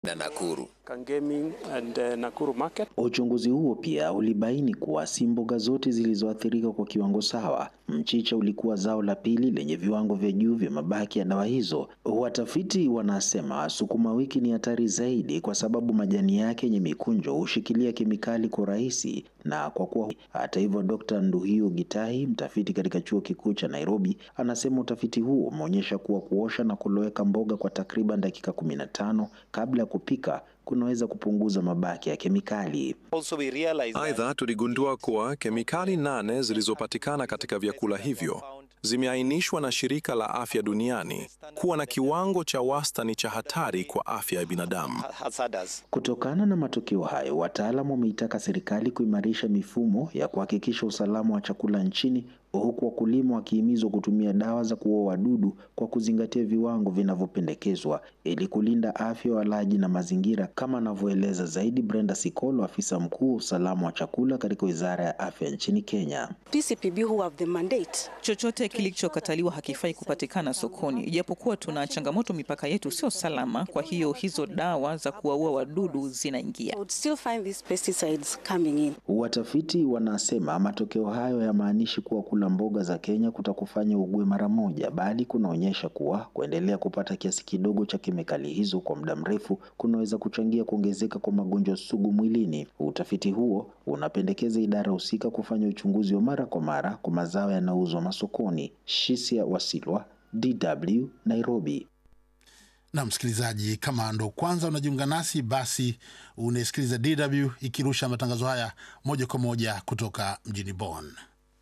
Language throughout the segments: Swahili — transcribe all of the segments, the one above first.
na Nakuru. Kangemi and uh, Nakuru market. Uchunguzi huo pia ulibaini kuwa si mboga zote zilizoathirika kwa kiwango sawa. Mchicha ulikuwa zao la pili lenye viwango vya juu vya mabaki ya dawa hizo. Watafiti wanasema sukuma wiki ni hatari zaidi kwa sababu majani yake yenye mikunjo hushikilia kemikali kwa urahisi na kwa kuwa. Hata hivyo, Dr. Nduhio Gitahi, mtafiti katika chuo kikuu cha Nairobi, anasema utafiti huo umeonyesha kuwa kuosha na kuloweka mboga kwa takriban dakika kumi na tano kabla ya kupika kunaweza kupunguza mabaki ya kemikali. Aidha, tuligundua kuwa kemikali nane zilizopatikana katika vyakula hivyo zimeainishwa na Shirika la Afya Duniani kuwa na kiwango cha wastani cha hatari kwa afya ya binadamu. Kutokana na matokeo hayo, wataalamu wameitaka serikali kuimarisha mifumo ya kuhakikisha usalama wa chakula nchini, huku wakulima wakihimizwa kutumia dawa za kuua wadudu kwa kuzingatia viwango vinavyopendekezwa ili kulinda afya ya walaji na mazingira, kama anavyoeleza zaidi Brenda Sikolo, afisa mkuu wa usalama wa chakula katika Wizara ya Afya nchini Kenya. PCPB who have the mandate. Chochote kilichokataliwa hakifai kupatikana sokoni, ijapokuwa tuna changamoto, mipaka yetu sio salama. Kwa hiyo hizo dawa za kuwaua wadudu zinaingia. I would still find these pesticides coming in. Watafiti wanasema matokeo hayo hayamaanishi kuwa kula mboga za Kenya kutakufanya ugue mara moja, bali kunaonyesha kuwa kuendelea kupata kiasi kidogo cha kemikali hizo kwa muda mrefu kunaweza kuchangia kuongezeka kwa magonjwa sugu mwilini. Utafiti huo unapendekeza idara husika kufanya uchunguzi wa mara kwa mara kwa mazao yanayouzwa masokoni. Shisia Wasilwa, DW, Nairobi. Na msikilizaji, kama ndo kwanza unajiunga nasi, basi unasikiliza DW ikirusha matangazo haya moja kwa moja kutoka mjini Bonn.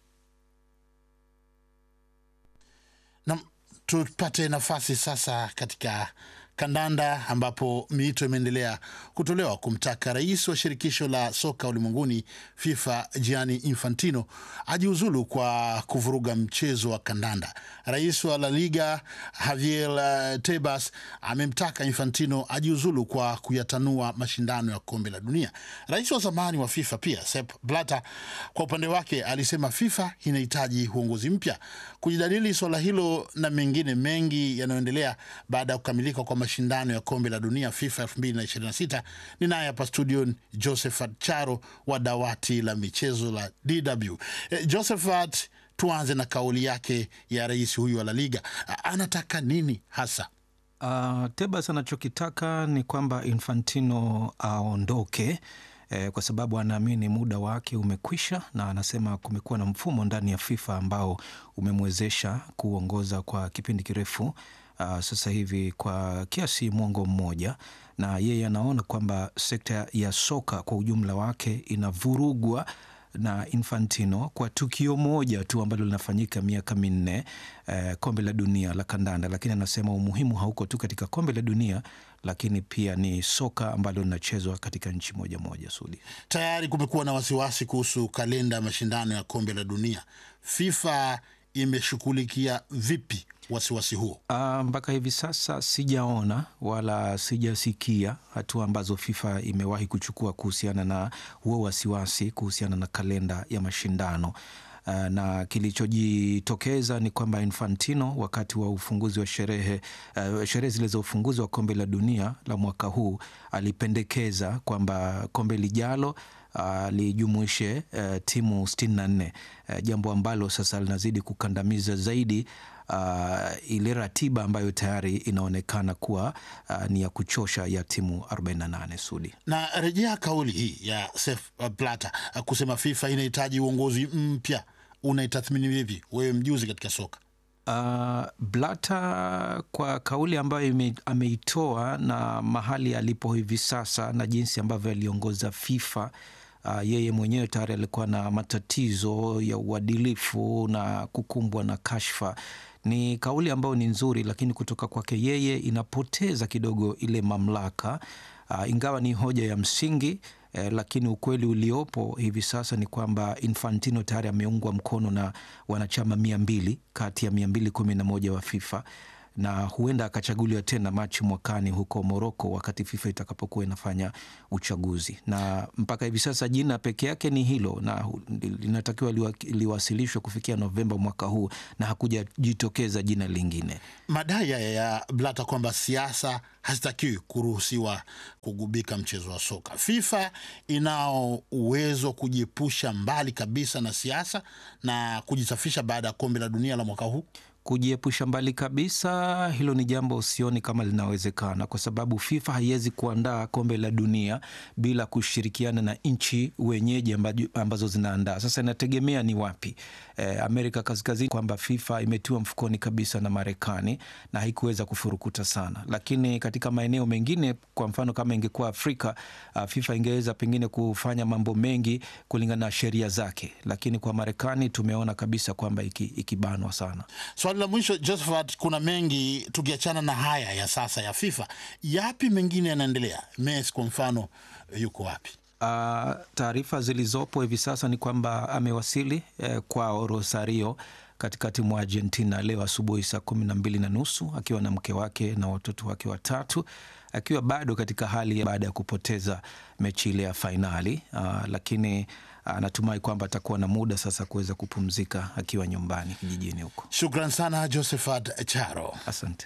Na tupate nafasi sasa katika kandanda ambapo miito imeendelea kutolewa kumtaka rais wa shirikisho la soka ulimwenguni FIFA Gianni Infantino ajiuzulu kwa kuvuruga mchezo wa kandanda. Rais wa La Liga Javier uh, Tebas amemtaka Infantino ajiuzulu kwa kuyatanua mashindano ya kombe la dunia. Rais wa zamani wa FIFA pia Sepp Blatter kwa upande wake alisema FIFA inahitaji uongozi mpya. Kujadili swala hilo na mengine mengi yanayoendelea baada ya kukamilika kwa mashindano ya kombe la dunia FIFA 2026 ni naye hapa studio Josephat Charo wa dawati la michezo la DW. E, Josephat, tuanze na kauli yake ya rais huyu wa La Liga. A, anataka nini hasa? Uh, Tebas anachokitaka ni kwamba Infantino aondoke eh, kwa sababu anaamini muda wake umekwisha, na anasema kumekuwa na mfumo ndani ya FIFA ambao umemwezesha kuongoza kwa kipindi kirefu uh, sasa hivi kwa kiasi mwongo mmoja, na yeye anaona kwamba sekta ya soka kwa ujumla wake inavurugwa na Infantino kwa tukio moja tu ambalo linafanyika miaka minne eh, kombe la dunia la kandanda. Lakini anasema umuhimu hauko tu katika kombe la dunia, lakini pia ni soka ambalo linachezwa katika nchi moja moja. Sudi, Tayari kumekuwa na wasiwasi kuhusu kalenda ya mashindano ya kombe la dunia. FIFA imeshughulikia vipi wasiwasi huo? Ah, mpaka hivi sasa sijaona wala sijasikia hatua ambazo FIFA imewahi kuchukua kuhusiana na huo wasiwasi kuhusiana na kalenda ya mashindano. Uh, na kilichojitokeza ni kwamba Infantino wakati wa ufunguzi wa sherehe uh, sherehe zile za ufunguzi wa kombe la dunia la mwaka huu alipendekeza kwamba kombe lijalo uh, lijumuishe uh, timu sitini na nne uh, jambo ambalo sasa linazidi kukandamiza zaidi uh, ile ratiba ambayo tayari inaonekana kuwa uh, ni ya kuchosha ya timu 48 Sudi. Na rejea kauli hii ya Sepp Blatter uh, kusema FIFA inahitaji uongozi mpya, unaitathmini vipi wewe, mjuzi katika soka? Uh, Blatter kwa kauli ambayo ime, ameitoa na mahali alipo hivi sasa na jinsi ambavyo aliongoza FIFA uh, yeye mwenyewe tayari alikuwa na matatizo ya uadilifu na kukumbwa na kashfa. Ni kauli ambayo ni nzuri, lakini kutoka kwake yeye inapoteza kidogo ile mamlaka uh, ingawa ni hoja ya msingi eh, lakini ukweli uliopo hivi sasa ni kwamba Infantino tayari ameungwa mkono na wanachama mia mbili kati ya mia mbili kumi na moja wa FIFA na huenda akachaguliwa tena Machi mwakani huko Moroko, wakati FIFA itakapokuwa inafanya uchaguzi. Na mpaka hivi sasa jina peke yake ni hilo, na linatakiwa liwa, liwasilishwe kufikia Novemba mwaka huu, na hakujajitokeza jina lingine. Madai haya ya Blata kwamba siasa hazitakiwi kuruhusiwa kugubika mchezo wa soka. FIFA inao uwezo kujiepusha mbali kabisa na siasa na kujisafisha baada ya kombe la dunia la mwaka huu. Kujiepusha mbali kabisa, hilo ni jambo sioni kama linawezekana, kwa sababu FIFA haiwezi kuandaa kombe la dunia bila kushirikiana na nchi wenyeji ambazo zinaandaa. Sasa inategemea ni wapi. E, Amerika Kaskazini, kwamba FIFA imetiwa mfukoni kabisa na Marekani na haikuweza kufurukuta sana, lakini katika maeneo mengine, kwa mfano kama ingekuwa Afrika, FIFA ingeweza pengine kufanya mambo mengi kulingana na sheria zake, lakini kwa Marekani tumeona kabisa kwamba ikibanwa sana. Swali la mwisho Josephat, kuna mengi tukiachana na haya ya sasa ya FIFA, yapi mengine yanaendelea? Messi kwa mfano yuko wapi? Uh, taarifa zilizopo hivi sasa ni kwamba amewasili eh, kwao Rosario katikati mwa Argentina leo asubuhi saa kumi na mbili na nusu akiwa na mke wake na watoto wake watatu akiwa bado katika hali baada ya kupoteza mechi ile ya fainali uh, lakini anatumai kwamba atakuwa na muda sasa kuweza kupumzika akiwa nyumbani kijijini huko. Shukran sana Josephat Charo, asante.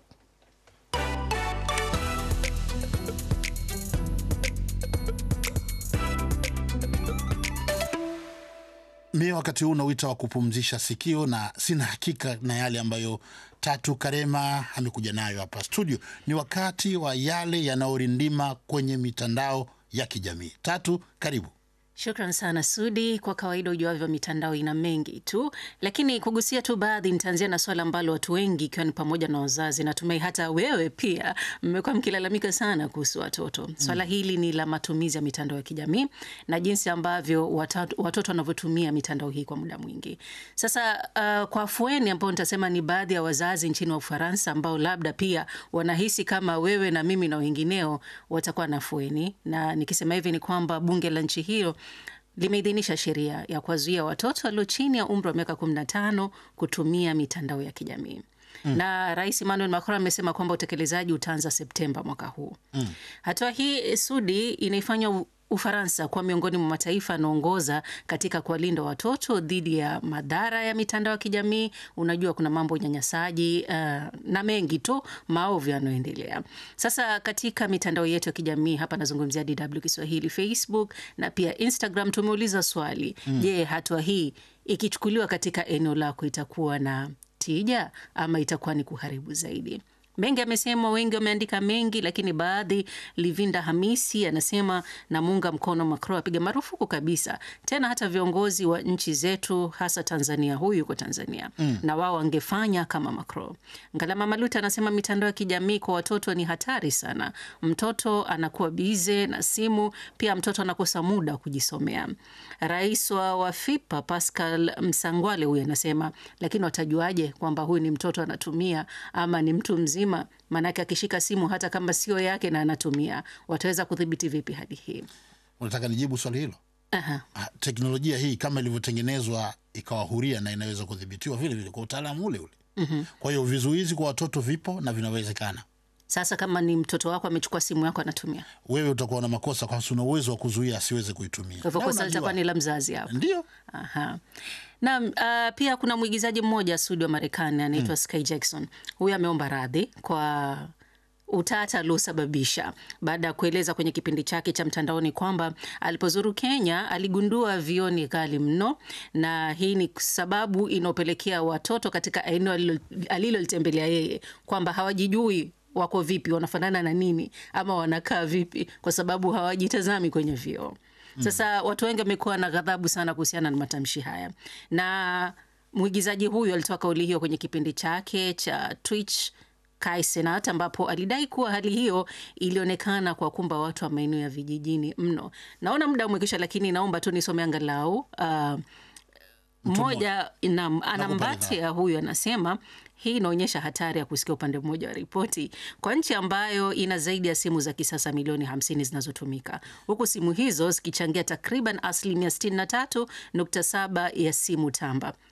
Mi wakati huu nauita wa kupumzisha sikio, na sina hakika na yale ambayo Tatu Karema amekuja nayo hapa studio. Ni wakati wa yale yanayorindima kwenye mitandao ya kijamii. Tatu, karibu. Shukran sana Sudi. Kwa kawaida ujuavyo, mitandao ina mengi tu, lakini kugusia tu baadhi. Nitaanzia na swala ambalo watu wengi ikiwa ni pamoja na wazazi, natumai hata wewe pia mmekuwa mkilalamika sana kuhusu watoto. Swala mm. hili ni la matumizi ya mitandao ya kijamii na jinsi ambavyo watoto wanavyotumia mitandao hii kwa muda mwingi. Sasa uh, kwa afueni ambao nitasema ni baadhi ya wazazi nchini wa Ufaransa ambao labda pia wanahisi kama wewe na mimi na wengineo watakuwa na afueni, na nikisema hivi ni kwamba bunge la nchi hiyo limeidhinisha sheria ya kuwazuia watoto walio chini ya umri wa miaka 15 kutumia mitandao ya kijamii. Mm. Na Rais Emmanuel Macron amesema kwamba utekelezaji utaanza Septemba mwaka huu. Mm. Hatua hii Sudi inaifanya Ufaransa kuwa miongoni mwa mataifa yanaongoza katika kuwalinda watoto dhidi ya madhara ya mitandao ya kijamii. Unajua, kuna mambo unyanyasaji uh, na mengi tu maovu yanayoendelea sasa katika mitandao yetu ya kijamii. Hapa nazungumzia DW Kiswahili, Facebook na pia Instagram. Tumeuliza swali, je, mm. hatua hii ikichukuliwa katika eneo lako itakuwa na tija ama itakuwa ni kuharibu zaidi? Mengi amesemwa, wengi wameandika mengi, lakini baadhi. Livinda Hamisi anasema namuunga mkono Macron, apiga marufuku kabisa tena hata viongozi wa nchi zetu, hasa Tanzania. Huyu yuko Tanzania mm. na wao wangefanya kama Macron. Ngalama Maluta anasema mitandao ya kijamii kwa watoto ni hatari sana. Mtoto anakuwa bize na simu, pia mtoto anakosa muda wa kujisomea. Rais wa Wafipa Pascal Msangwale huyu anasema, lakini watajuaje kwamba huyu ni mtoto anatumia ama ni mtu mzima? Maanake akishika simu hata kama sio yake na anatumia, wataweza kudhibiti vipi hadi hii? Unataka nijibu swali hilo? Aha. Teknolojia hii kama ilivyotengenezwa ikawa huria na inaweza kudhibitiwa vile vile kwa utaalamu ule ule. mm -hmm. Kwa hiyo vizuizi kwa watoto vipo na vinawezekana. Sasa kama ni mtoto wako amechukua simu yako anatumia, wewe utakuwa na makosa kwa sababu una uwezo wa kuzuia asiweze kuitumia. Kwa hivyo kosa litakuwa ni la mzazi hapo. Ndio. Aha. Na uh, pia kuna mwigizaji mmoja Sudi wa Marekani anaitwa mm. Sky Jackson. Huyu ameomba radhi kwa utata aliosababisha baada ya kueleza kwenye kipindi chake cha mtandaoni kwamba alipozuru Kenya aligundua vioo ni ghali mno, na hii ni sababu inaopelekea watoto katika eneo alilolitembelea yeye kwamba hawajijui wako vipi, wanafanana na nini, ama wanakaa vipi, kwa sababu hawajitazami kwenye vioo. Sasa watu wengi wamekuwa na ghadhabu sana kuhusiana na matamshi haya, na mwigizaji huyu alitoa kauli hiyo kwenye kipindi chake cha Twitch Kai Cenat, ambapo alidai kuwa hali hiyo ilionekana kwa kumba watu wa maeneo ya vijijini mno. Naona muda umekwisha, lakini naomba tu nisome angalau uh, mmoja anambatia huyu anasema hii inaonyesha hatari ya kusikia upande mmoja wa ripoti kwa nchi ambayo ina zaidi ya simu za kisasa milioni 50 zinazotumika huku simu hizo zikichangia takriban asilimia 63.7 ya simu tamba.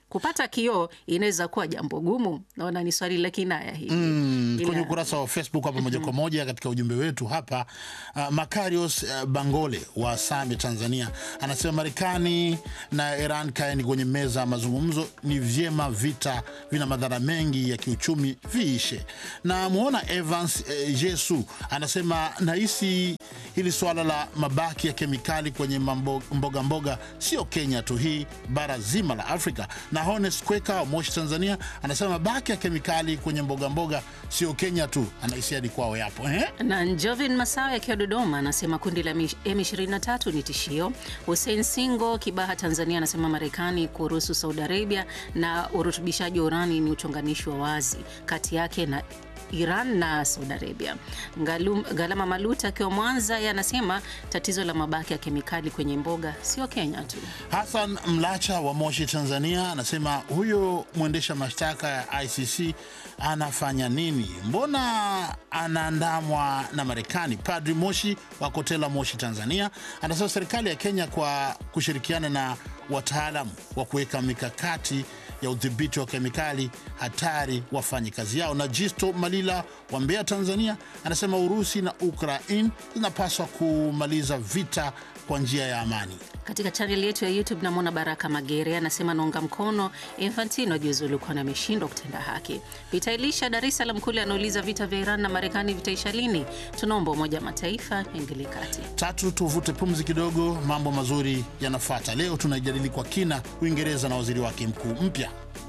kupata kioo inaweza kuwa jambo gumu. Naona ni swali la kinaya hili Mm, Ila- kwenye ukurasa wa Facebook hapa moja kwa moja katika ujumbe wetu hapa uh, Makarios uh, Bangole wa Same Tanzania anasema Marekani na Iran kaeni kwenye meza ya mazungumzo, ni vyema, vita vina madhara mengi ya kiuchumi viishe. Na muona Evans uh, Jesu anasema nahisi hili swala la mabaki ya kemikali kwenye mambo- mboga mboga sio Kenya tu, hii bara zima la Afrika. Na Honest Kweka wa Moshi Tanzania anasema mabaki ya kemikali kwenye mboga mboga sio Kenya tu, anahisi hadi kwao yapo eh? na Njovin Masawe akiwa Dodoma anasema kundi la M23 ni tishio. Hussein Singo Kibaha Tanzania anasema Marekani kuruhusu Saudi Arabia na urutubishaji wa urani ni uchonganishi wa wazi kati yake na Iran na Saudi Arabia. Ngalum, Galama Maluta akiwa Mwanza yeye anasema tatizo la mabaki ya kemikali kwenye mboga sio Kenya tu. Hassan Mlacha wa Moshi Tanzania anasema huyo mwendesha mashtaka ya ICC anafanya nini? Mbona anaandamwa na Marekani? Padri Moshi wa Kotela, Moshi Tanzania anasema serikali ya Kenya kwa kushirikiana na wataalamu wa kuweka mikakati ya udhibiti wa kemikali hatari wafanye kazi yao. Na Jisto Malila wa Mbeya, Tanzania anasema Urusi na Ukraine zinapaswa kumaliza vita kwa njia ya amani. Katika chaneli yetu ya YouTube namwona Baraka Magere anasema naunga mkono Infantino jiuzulu kwani ameshindwa kutenda haki. Peter Elisha Dar es Salaam kule anauliza vita vya Iran na Marekani vitaisha lini? Tunaomba Umoja wa Mataifa ingilie kati. Tatu, tuvute pumzi kidogo, mambo mazuri yanafuata. Leo tunajadili kwa kina Uingereza na waziri wake mkuu mpya.